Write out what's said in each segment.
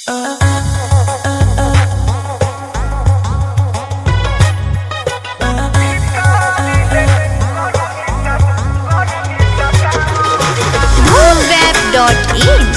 Boomweb.in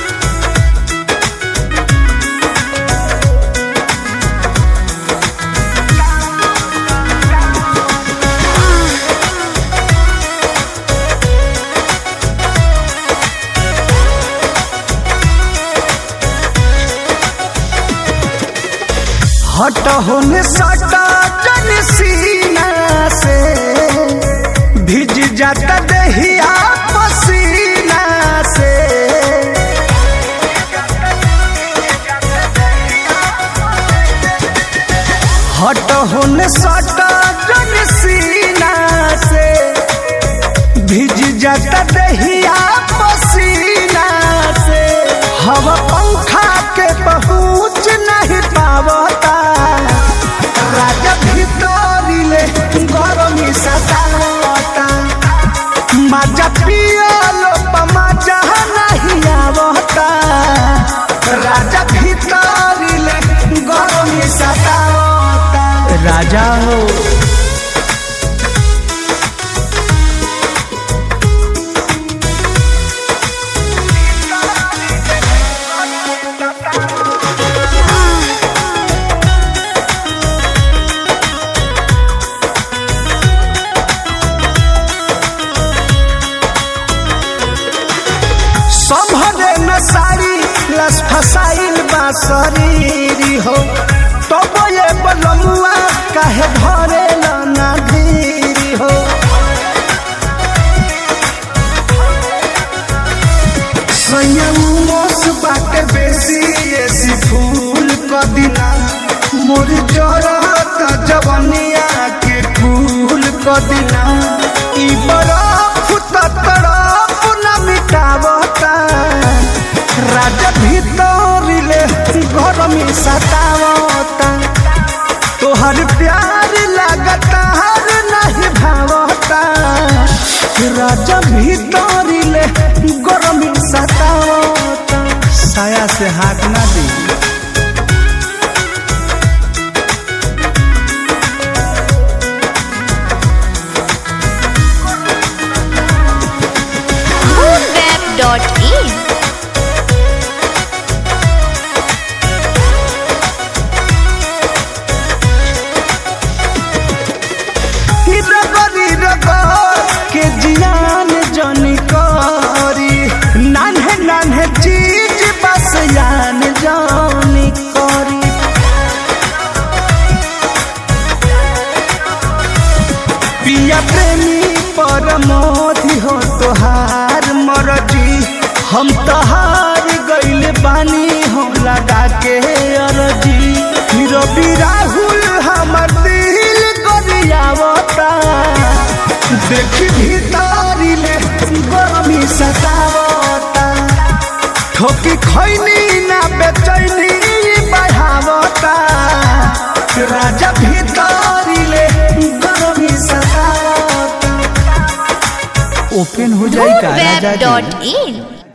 हट होने सटा जन सीना से भिज जाता दहिया पसीना से हट होने सटा जन सीना से भिज जाता दहिया पसीना से हवा पंखा के पहुँच नहीं पावता राजा भितरिले गरमी सतावता मजा पियलो मजा नहीं आवता राजा भितरिले गरमी सतावता राजा हो संभरे न साड़ी लस फसाइल बा शरीरी हो तब ये बलमुआ काहे भरे ना धीरी हो संयमोस बाटे बेसी ऐसी फूल क दिना मोर जरत जवनिया के फूल क दिना ई बरफ त तरफ न मिटावता राजा भीतरिले घर में सतावता तोहर प्यार लगता हर नहीं भावता राजा भीतरिले गरमी सतावता साया से हाथ ना दी Boomweb.in रगरी रगर के जियान जनी करी नान्हे नान्हे चीज बस यान जानी करी पिया प्रेमी परमोधि हो तोहार मरजी हम तहार गइल बानी हो लगा के अरजी रवि राहुल हमर दिल गरियावता देख भीतरिले गरमी सतावता ठोकी खैनी ना बेचैनी बढ़ावता राजा भीतरिले गरमी सतावता ओपन हो जाई का राजा जी Boomweb.in